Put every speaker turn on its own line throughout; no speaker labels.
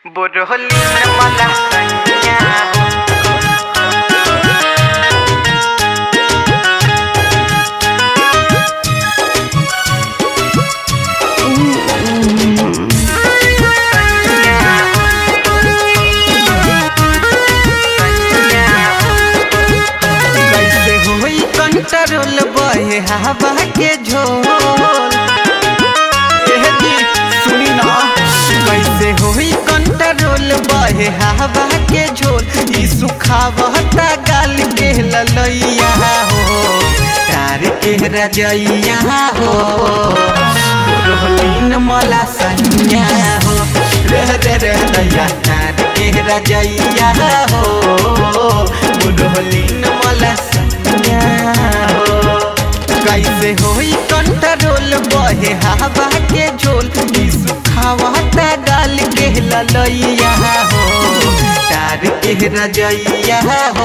Borolina malasannya कैसे होई control बहे हवा के झोल एह जी सुनी ना कैसे होई कंट्रोल बहे हवा के झोल ई सुखावता गाल के ललैया हो तार के रजैया हो रोहलीन मला सैया हो रह रे रह दैया तार के रजैया हो रोहलीन मला सैया हो कैसे होई कंट्रोल बहे हवा के झोल ई सुखावता गाल के ललैया हो तार के रजैया हो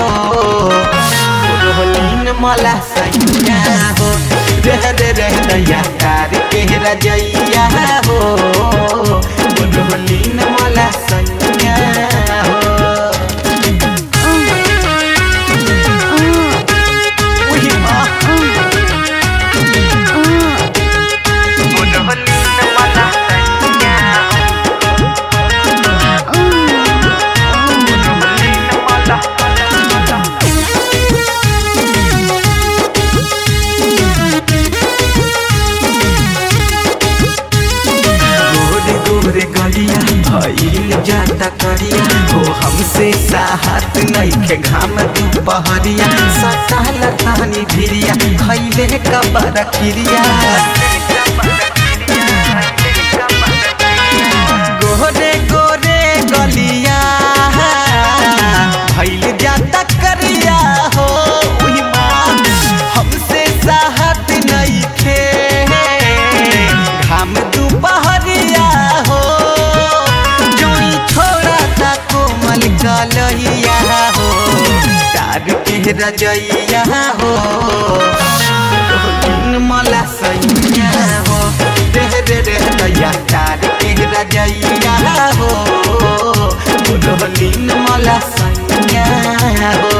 रोहलीन मला सैया हो रह रे रह दैया तार के रजैया हो रोहलीन मला सैया हो उही माँ Borolina malasannya Borolina malasannya गोरे गोरे गलिया भइल जाता करिया हो हमसे साहत नइखे घाम दुपहरिया सटाल तानी भिरिया खैले कबर खिरिया गोरे गोरे गलिया भइल जाता करिया हो उही माँ हमसे साहत नइखे घाम दुपहरिया हो जोई छोड़ा ता कोमल गलैया हो तार के रजैया हो दिन मला सैया हो रे रे रे दैया तार के रजैया हो रोहलीन मला सैया हो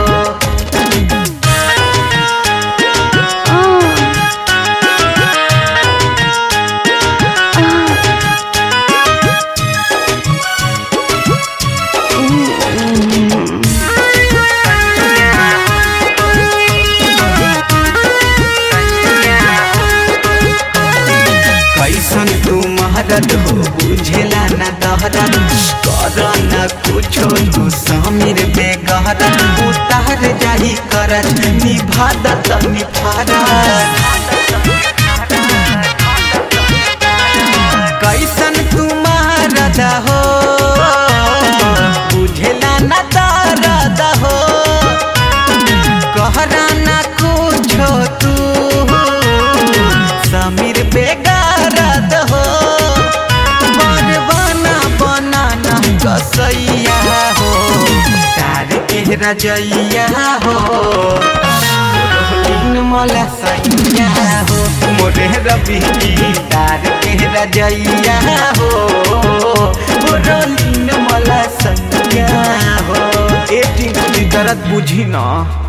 कैसन तू महरत हो बुझेला न दहरत कर न कुछो तू समीर बेगहरत उतार जाही करत निभादत निफारत कैसन तू महरत हो बुझेला न दरद हो कहरा न कुछो तू समीर बेगारद हो बना बनाना कसैया हो तार के रजैया हो रोहलीन मला सैया हो मोरे रवि की तार के रजैया हो रोहलीन मला सैया हो ए टिंकली दर्द बुझी ना